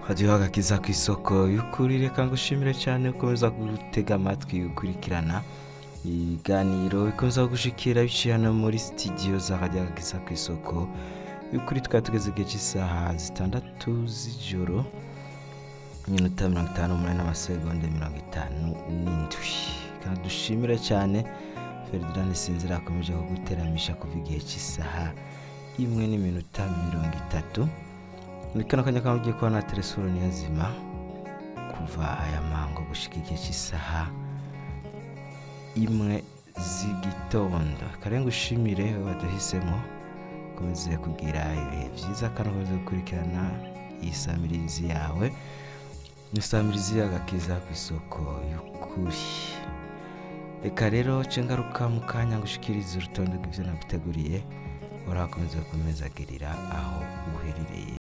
radiyo agakiza ku isoko y'ukuri reka ngushimire cyane ukomeza gutega amatwi ukurikirana ibiganiro bikomeza gushikira biciye hano muri sitidiyo za radiyo agakiza ku isoko y'ukuri twari tugeze igihe cy'isaha zitandatu z'ijoro iminota mirongo itanu n'umunani n'amasegonda mirongo itanu n'indwi reka dushimire cyane ferdinand sinzira akomeje kuguteramisha kuva igihe cy'isaha imwe n'iminota mirongo itatu muri kano kanya kaba ugiye kubona telefone yazima kuva aya mango gushyika igihe cy'isaha imwe z'igitondo karenga ushimire waduhisemo ukomeze kugira ibihe byiza kandi ukomeze gukurikirana iyi samirizi yawe ni samirizi y'agakiza ku isoko y'ukuri reka rero cengaruka mu kanya ngo ushikirize urutonde rw'ibyo naguteguriye urakomeza kumeza agirira aho uherereye